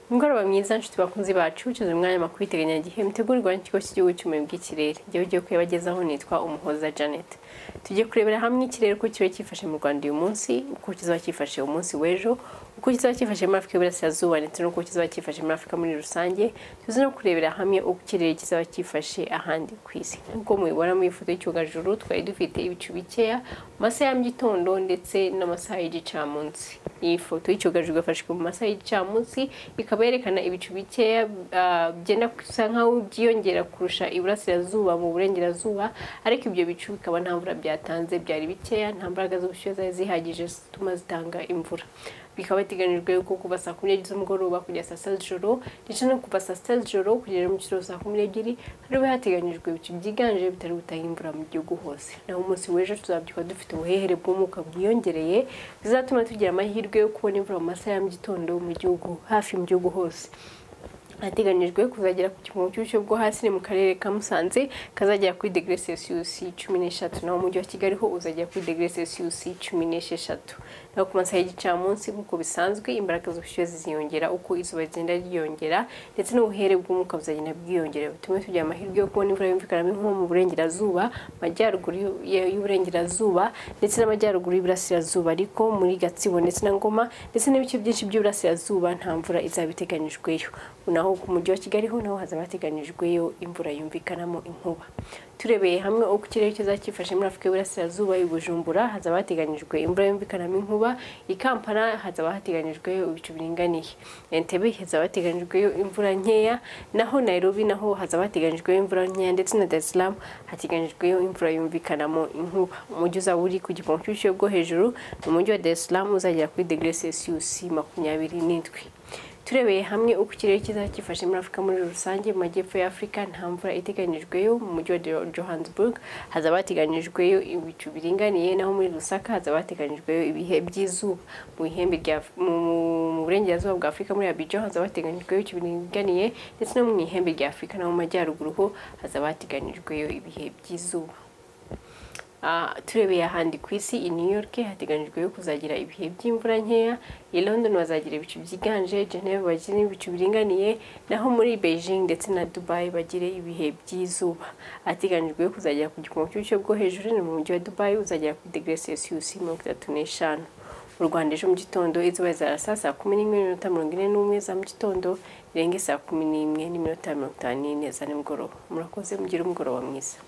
umugoroba mwiza nshuti bakunzi bacu ukize umwanya makuru w'iteganyagihe mutegurirwa n'ikigo cy'igihugu cy'ubumenyi bw'ikirere igihe ugiye kuyabagezaho nitwa umuhoza janet tujye kurebera hamwe ikirere uko kiba cyifashe mu rwanda uyu munsi uko kizaba cyifashe umunsi w'ejo uko kizaba cyifashe muri afurika y'iburasirazuba ndetse n'uko kizaba cyifashe muri afurika muri rusange tuzi no kurebera hamwe uko ikirere kizaba cyifashe ahandi ku isi nk'uko mubibona mu ifoto y'icyogajuru twari dufite ibicu bikeya mu masaha ya mu gitondo ndetse n'amasaha y'igicamunsi iyi foto y'icyogajuru yafashwe mu masaha y'igicamunsi ikaba yerekana ibicu bikeya ah, byenda gusa nkaho byiyongera kurusha iburasirazuba mu burengerazuba ariko ibyo bicu bikaba nta mvura byatanze byari bikeya nta mbaraga z'ubushyuhe zari zihagije zituma zitanga imvura bikaba biteganyijwe yuko kuva saa kumi n'ebyiri z'umugoroba kugera saa sita z'ijoro ndetse no kuva saa sita z'ijoro kugera mu kiraro saa kumi n'ebyiri hariho hateganyijwe ibicu byiganje bitari gutanga imvura mu gihugu hose naho umunsi w'ejo tuzabyuka dufite ubuhehere bw'umwuka bwiyongereye bizatuma tugira amahirwe yo kubona imvura mu masaha ya mu gitondo mu gihugu hafi mu gihugu hose hateganyijwe kuzagera ku gipimo cy'ubushyuhe bwo hasi ni mu karere ka Musanze kazagera kuri degere selisiyusi cumi n'eshatu naho umujyi wa Kigali ho uzagera kuri degere selisiyusi cumi n'esheshatu naho ku masaha y'igicamunsi nk'uko bisanzwe imbaraga z'ubushyuhe ziziyongera uko izuba rigenda ryiyongera ndetse n'ubuhere bw'umwuka buzagenda bwiyongera bitume tugira amahirwe yo kubona imvura yumvikanamo inkuba mu burengerazuba majyaruguru y'u- y'uburengerazuba ndetse n'amajyaruguru y'iburasirazuba ariko muri Gatsibo ndetse na Ngoma ndetse n'ibice byinshi by'iburasirazuba nta mvura izaba iteganyijweyo naho ku mujyi wa Kigali ho naho hazaba hateganyijweyo imvura yumvikanamo inkuba turebeye hamwe uko ikirere kizaba cyifashe muri Afurika y'Iburasirazuba i Bujumbura hazaba hateganyijwe imvura yumvikanamo inkuba i Kampala hazaba hateganyijwe ibicu biringaniye Entebbe hazaba hateganyijweyo imvura nkeya naho Nairobi naho hazaba hateganyijwe imvura nkeya ndetse na Dar es Salaam hateganyijweyo imvura yumvikanamo inkuba umujyi uzaba uri ku gipimo cy'ubushyuhe bwo hejuru ni umujyi wa Dar es Salaam uzagera kuri degere Celsius makumyabiri n'indwi turebeye hamwe uko ikirere kizaba cyifashe muri afurika muri rusange mu majyepfo ya afurika nta mvura iteganyijweyo mu mujyi wa Jo- johannesburg hazaba hateganyijweyo ibicu biringaniye naho muri lusaka hazaba hateganyijweyo ibihe by'izuba mu ihembe rya Af- mu mu burengerazuba bwa afurika muri abidjan hazaba hateganyijweyo ibicu biringaniye ndetse no mu ihembe rya afurika no mu majyaruguru ho hazaba hateganyijweyo ibihe by'izuba Ah, turebeye ahandi ku isi i new york hateganyijwe yo kuzagira ibihe by'imvura nkeya i london bazagira ibicu byiganje geneve bagire ibicu biringaniye naho muri beijing ndetse na dubai bagire ibihe by'izuba hateganyijwe yo kuzagera ku gipimo cy'ubushyuhe bwo hejuru ni mu mujyi wa dubai uzagera kuri degere celsius mirongo itatu n'eshanu mu rwanda ejo mu gitondo izuba rizarasa saa kumi n'imwe n'iminota mirongo ine n'umwe za mu gitondo rirenge saa kumi n'imwe n'iminota mirongo itanu n'ine za nimugoroba murakoze mugire umugoroba mwiza